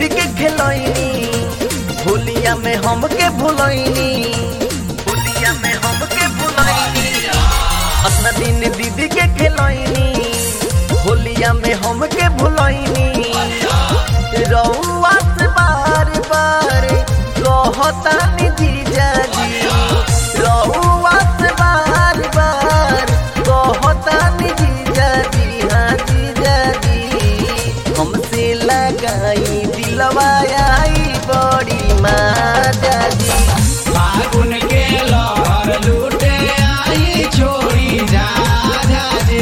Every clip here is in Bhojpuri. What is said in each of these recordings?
दीदी के खेलैनी होलिया में हमके भुलैनी होलिया में हमके भुलैनी अपना दिन दीदी के खेलैनी होलिया में हमके भुलैनी रउआ से बार बार कहतानी जीजा जी रउआ से बार बार कहतानी जीजा जी हाँ जीजा जी हमसे लगाई दिलवा आई बड़ी माजा जी फागुन के लहर लूटे आई छोड़ी जा जा जी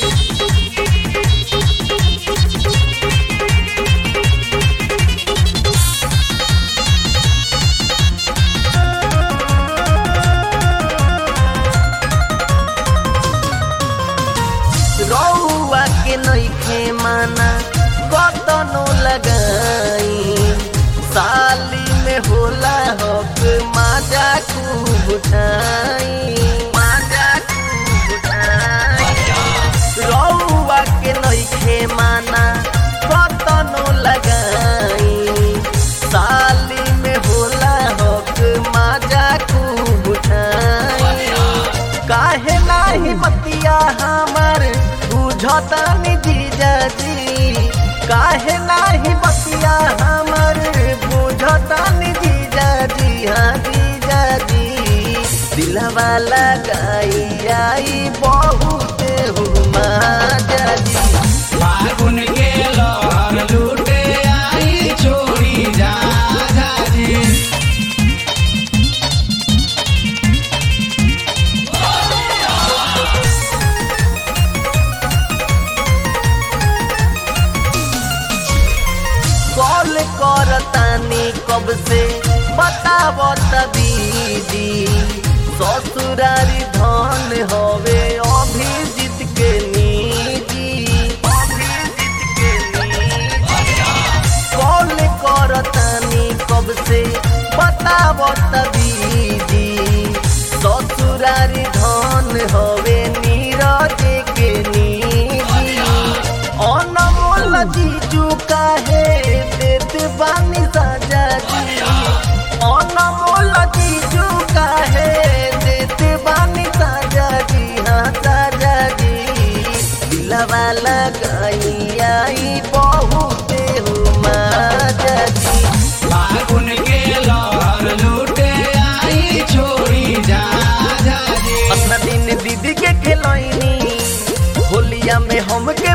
रउआ के नइखे माना कतनो लगाई साली में होला हक माजा खूब उठाई माजा खूब उठाई रउआ के नइखे माना कतनो लगाई साली में होला हक माजा खूब उठाई काहे नाही मतिया हमर बुझतानी जीजा जी काहे नाही मतिया हमर बुझतानी जीजा जी हाँ जीजा जी दिलवा लगाई आई बहुत हुमा जी फागुन के लहर लूटे आई छोड़ी जा जा जी कॉल करतानी कब से बताब दीदी ससुरारी धन हवे अभिजीत के निजी अभिजीत के निजी कॉल करतानी कब से बताब दीदी ससुरारी धन हवे नीरज के निजी अनमोल जीजू काहे देत बानी साजा जी अनमोल जीजू काहे देत बानी साजा जी हाँ साजा जी दिलवा लगाई आई बहुत माजा जी फागुन के लहर लूटे आई छोड़ी जा जा जी अपना दिन दीदी के खेलैनी होलिया में हमके